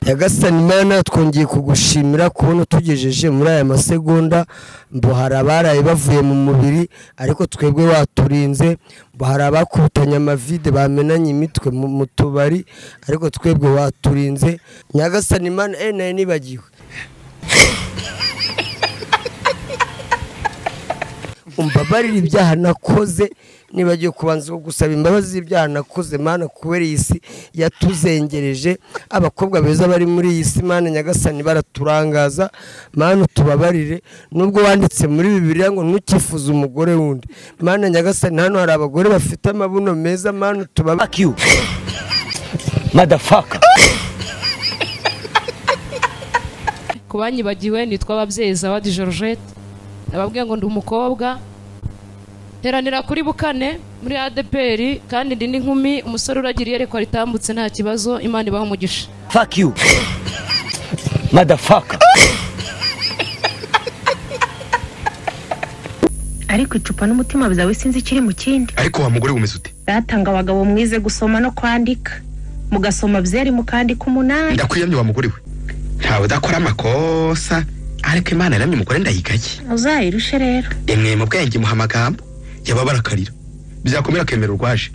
nyagasani mana twongeye kugushimira kubona utugejeje muri aya masegonda ngo hari abaraye bavuye mu mubiri ariko twebwe waturinze ngo hari abakubitanye amavide bamenanye imitwe mu mu tubari ariko twebwe waturinze nyagasani mana eh nari nibagiwe umbabarire ibyaha nakoze nibagiwe kubanza ko gusaba imbabazi z'ibyaha nakoze mana kubera iyi si yatuzengereje abakobwa beza bari muri iyi si mana nyagasani baraturangaza mana utubabarire nubwo wanditse muri bibiliya ngo ntukifuze umugore wundi mana nyagasani hano hari abagore bafite amabuno meza mana utubabarire Fuck you. Motherfucker. ku banyibagiwe nitwa ababyeyi zawadi georgette nababwiye ngo ndi umukobwa teranira kuri bukane muri adpr kandi ndi n'inkumi umusore uragira iyerekwa ritambutse nta kibazo imana ibaha umugisha Fuck you. Motherfucker. ariko icupa n'umutima byawe sinzi ikiri mu kindi ariko wa mugore wumeze ute datanga abagabo mwize gusoma no kwandika mugasoma byeri mukandika umunani ndakwiyamye wa mugore we ntawe udakora amakosa ariko imana yaramye umugore ndayigaki uzayirushe rero emwe mu bwenge muha amagambo yaba barakarira byakomera akemera urwaje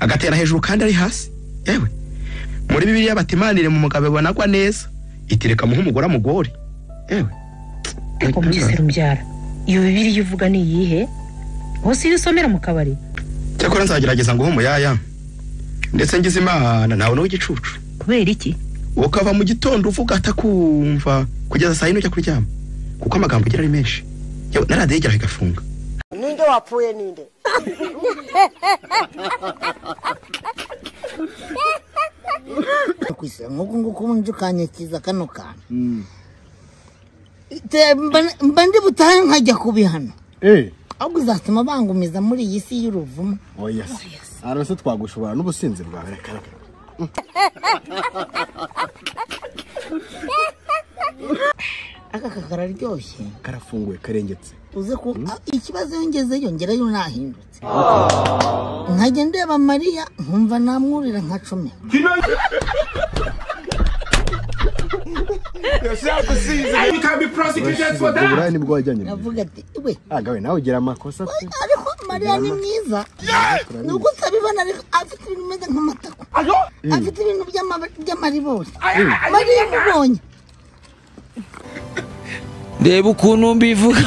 agatera hejuru kandi ari hasi yewe muri bibiliya bati imanire mu mugabo ibona agwa neza itireka muha umugore amugore yewe ngo mugize rubyara iyo bibiriya uvuga ni iyihe hose iyo usomera mu kabari cyakora nzagerageza nguhe umuyaya ndetse ngize imana ntawe ni w'igicucu kubera iki ukava mu gitondo uvuga atakumva kugeza saa yine ujya kuryama kuko amagambo ugira ari menshi yewe na radiyo igeraho igafunga ninde wapfuye ninde kwisa nk'uku nguku nje ukanyakiza kano kantu Te- mba- mba ndi butahe nkajya kubihana Eh, ahubwo uzatuma bangumiza muri iyi si y'uruvumo oya se. Ara se twagushobora n'ubusinzi bwawe reka reka. aka kakararyoshye Karafunguye karengetse. uze ku a- ikibazo yongezeyo ngerayo nahindutse nkajya ndeba mariya nkumva namwurira nka cumi Ubwo buraya nibwo wajyanye. mu biro. avuga ati we Aga we nawe ugira amakosa. pe. ariko mariya ni mwiza nubwo utabibona ariko afite ibintu bimeze nk'amatako afite ibintu by'ama- by'amaribori mariya mubonye Ndeba ukuntu mbivuga.